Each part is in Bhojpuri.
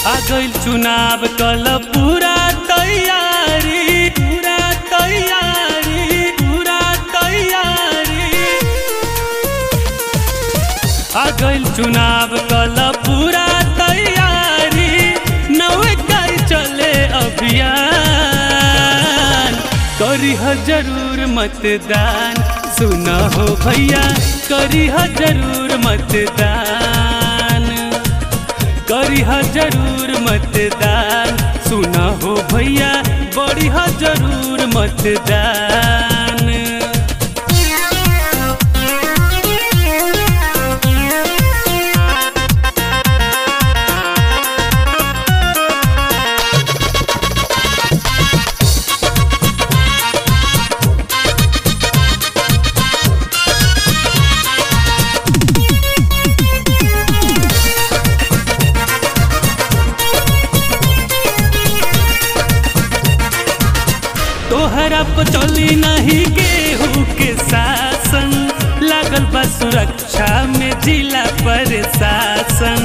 आ गइल चुनाव कल पूरा तैयारी पूरा तैयारी पूरा तैयारी आ गइल चुनाव कल पूरा तैयारी नवे कई चले अभियान करी ह जरूर मतदान सुन हो भैया करी ह जरूर मतदान करी ह जरूर मतदान सुन हो भैया बड़ी ह जरूर मतदान तोहरा पर चली नहीं गेहूँ के शासन लागल बा सुरक्षा में जिला प्रशासन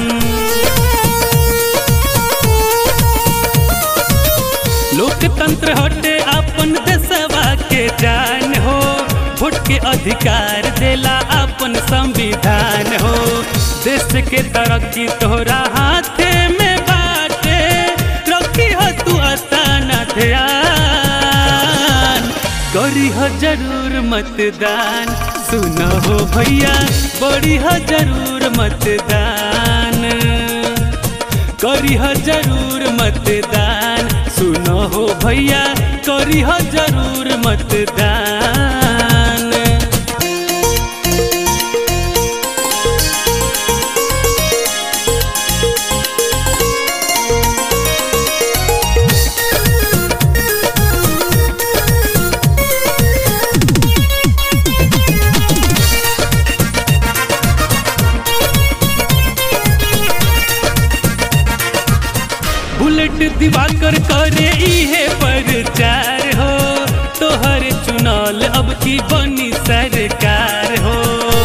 लोकतंत्र हटे अपन देशवा के जान हो वोट के अधिकार देला अपन संविधान हो देश के तरक्की तोहरा हाथे में बाटे रखी हो तू आसाना ध्यान करी हो जरूर मतदान सुन हो भैया बड़ी हो जरूर मतदान करी हो जरूर मतदान सुन हो भैया करी हो जरूर मतदान बुलेट दिवाकर करे इहे प्रचार हो तोहर चुनल अब की बनी सरकार हो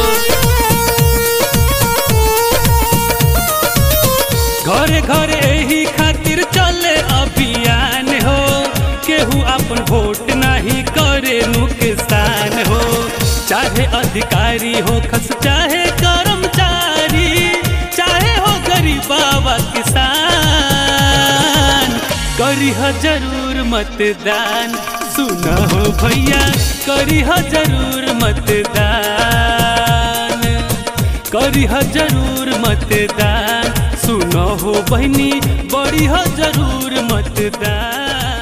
घरे घरे एही खातिर चले अभियान हो केहू अपन वोट नहीं करे नुकसान हो चाहे अधिकारी हो खस चाहे कर्मचारी चाहे हो गरीबावा किसान करी ह जरूर मतदान सुन हो भैया करी ह जरूर मतदान करी ह जरूर मतदान सुन हो बहनी बड़ी ह जरूर मतदान